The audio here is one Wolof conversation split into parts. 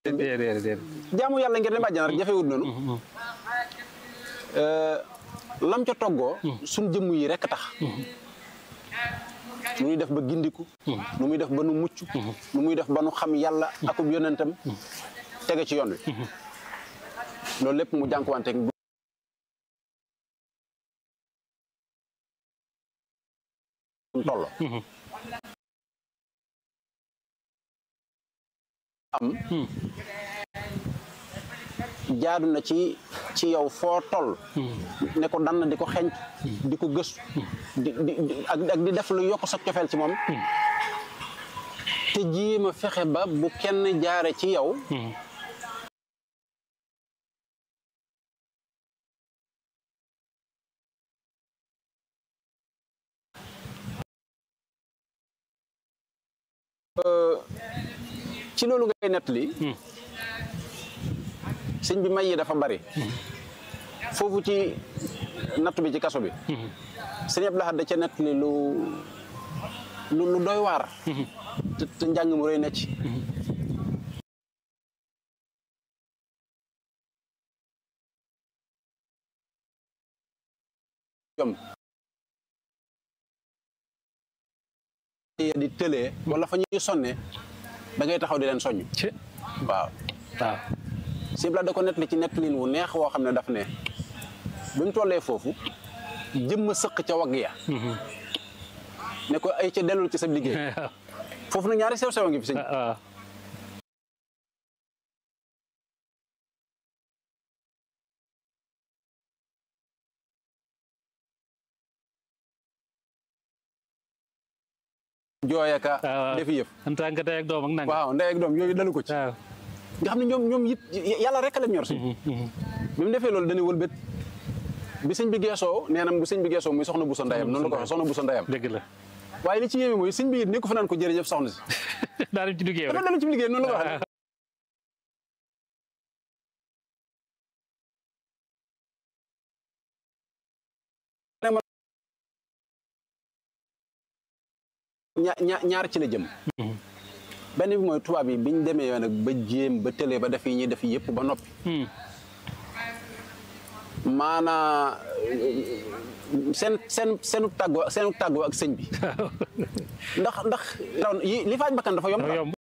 déedéet déedéet. jaamu yàlla ngir dem àjjana rek jafewut noonu lam ca toggoo suñ jëmm yi rekk tax nu muy def ba gindiku nu muy def ba nu mucc nu muy def ba nu xam yàlla akub yonentam tege ci yoon wi loolu lépp mu jànkuwanteeg bu toll am jaadu na ci ci yow foo toll ne ko dann di ko xenc di ko gëstu di di di- ak ak di def lu yokk sa cofeel ci moom te jéem a fexe ba bu kenn jaare ci yow ci loolu ngay nettali sëñ bi may yi dafa bari foofu ci natt bi ci kaso bi sëñ Abdou Lahad da ca nettali lu lu lu doy waar te te njàng mu rëy na ci jom di tëlee wala fa ñuy sonne da ngay taxaw di leen soññ ci waaw waaw. sëñ Bala da ko nettali ci nettalin wu neex woo xam ne daf ne bi mu tollee foofu jëmm sëq ca wagg ya ne ko ay ca dellul ci sa liggéey foofu nag ñaari sew sew a ngi fi sëñ waaw. jooyaka waaw. defi yëf en tant que tey ak doom ak nangam. waaw ndey ak doom yooyu dalu ko ci waaw. nga xam ne ñoom ñoom it yàlla rek a leen ñor si bi mu defee loolu dañuy wëlbét bi sëñ bi geesoo nee na bu sëñ bi geesoo muy soxna bu sa ndeyam noonu la ko waxee soxna bu sa ndeyam dëgg la. waaye li ci yéeme mooy sëñ bi it ni ko fa naan ko jërëjëf soxna si daa dem ci liggéeyam dafa rek. dellu ci liggéey noonu la ko waxee ña- ña- ñaar ci la jëm benn bi mooy tubaab yi biñ demee nag ba jéem ba tëlee ba def yi ñuy def yëpp ba noppi Hmm. maanaa seen seen seenu tàggoo seenu tàggoo ak sëñ bi ndax ndax yi li faaj bakkan dafa yomb dafa yomb.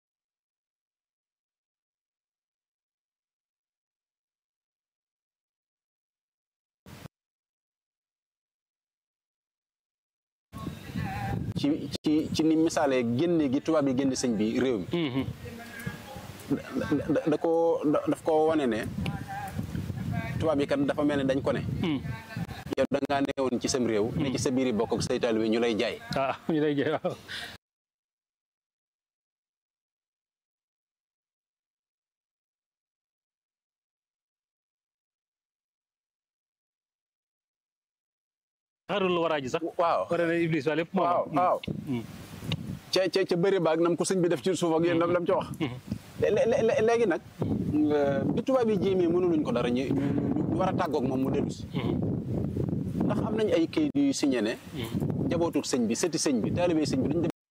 ci ci ci ni misaalee génne gi tubaab yi génne sëñ bi réew mi Mhm. da- da da ko da- daf ko wane ne tubaab yi kat dafa mel ne dañ ko ne Hmm. yow da ngaa neewoon ci sam réew ne ci sa biir bokk ak say taalibe ñu lay jaay ah ñu lay jaay waaw. xarul waraa ji sax. waaw war na iblis waa lépp moo waaw am. waaw ca ca ca bëri baag nam ko sëñ bi def ci suuf ak yéen lam lam ca wax lé- lé- lé- léegi nag nga- bi tubaab yi jéemee mënuluñ ko dara ñu ñu ñu war a tàggoog moom mu dellu si ndax am nañ ay kayit yu signé ne jabootu sëñ bi sëti sëñ bi taalibe sëñ bi duñ dem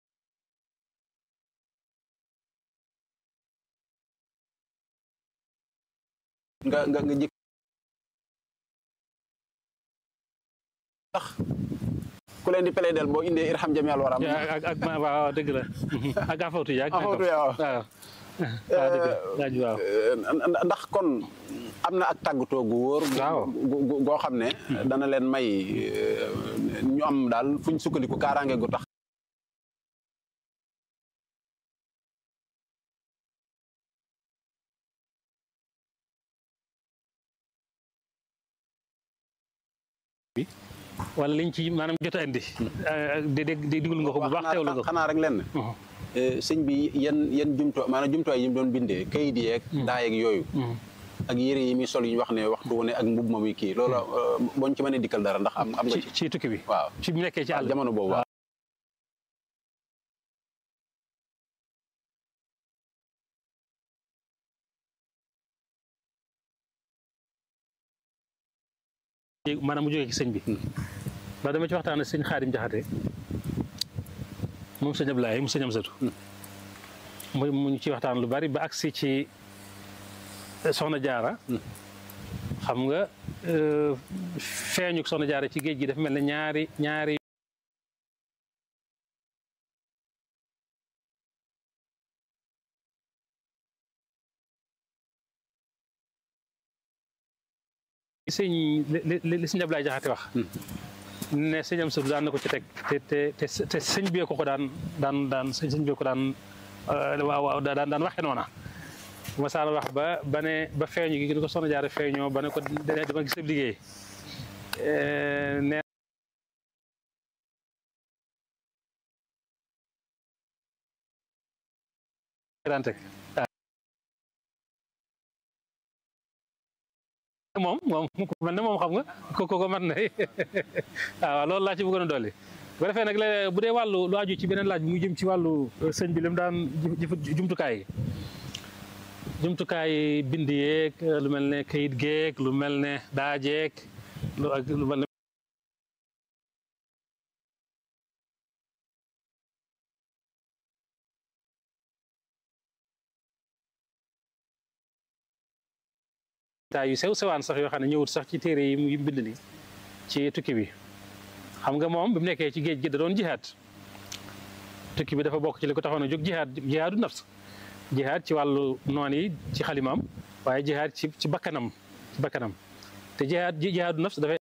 nga nga nga jëkk ndax ku leen di plaidel boo indee irham jami al waram ak ak ak ma- waaw dëgg la. ak afawtu yaag. Afawtu yaa waaw. waaw. waaw dëgg la laaj waaw. Euh, ndax kon am na ak tàggatoo gu wóor. gu- Waaw. gu- gu- goo xam ne. dana leen may euh, ñu am daal fu ñu sukkandiku kaaraange gu tax. wala liñ ci maanaam jot a indi. di dégg di digul nga ko bu baax xanaa- teewlu nga ko. xanaa rek lenn. Mhm. Euh, sëñ bi yan yan jumto maanaam jumtuwaay yi mu doon bindee kayit yeeg. daa yeeg yooyu. Mhm. ak yére yi muy sol yi ñu wax ne waxtu wu ne ak mbub ma muy kii loola euh, boo ñu ci mënee dikkal dara ndax am am nga ci ci. ci tukki bi. waaw ci bu nekkee ci àll. jamono boobu waaw. maanaam mu jógee ci sëñ bi. ba dama ci waxtaan ak sëñ Xaadim Jaxate moom sëñ Ablaye mu sëñ Amsatu mu mu ñu ci waxtaan lu bari ba agsi ci soxna jaara xam nga feeñu soxna jaara ci géej gi dafa mel ne ñaari ñaari sëñ li li li sëñ Ablaye Jaxate wax ne sëñ am sëdu daan na ko ci teg te te te te sëñ bee ko ko daan daan daan sëñ bee ko daan waaw waaw daan daan waxe noona masaala wax ba ba ne ba feeñu gi di ko soxna jaare feeñoo ba ne ko dama gis ab liggéey nee daan teg moom moom man ne moom xam nga ko ko mat na waaw loolu laa ci bëggoon a dolli bu defee nag léeg bu dee wàllu lu aju ci beneen laaj bi mu jëm ci wàllu sëñ bi li mu daan jumtukaay yi jumtukaay bind yeeg lu mel ne kayit geeg lu mel ne daajeeg lu ak lu mel ne yu sew sewaan sax yoo xam ne ñëwut sax ci téere yi mu bind ni ci tukki bi xam nga moom bi mu nekkee ci géej gi da doon jihaad tukki bi dafa bokk ci li ko taxoon a jóg jihaad jihaadu nafs jihaad ci wàllu noon yi ci xalimaam waaye jihaad ci ci bakkanam ci bakkanam te jihaad jihaadu nafs dafay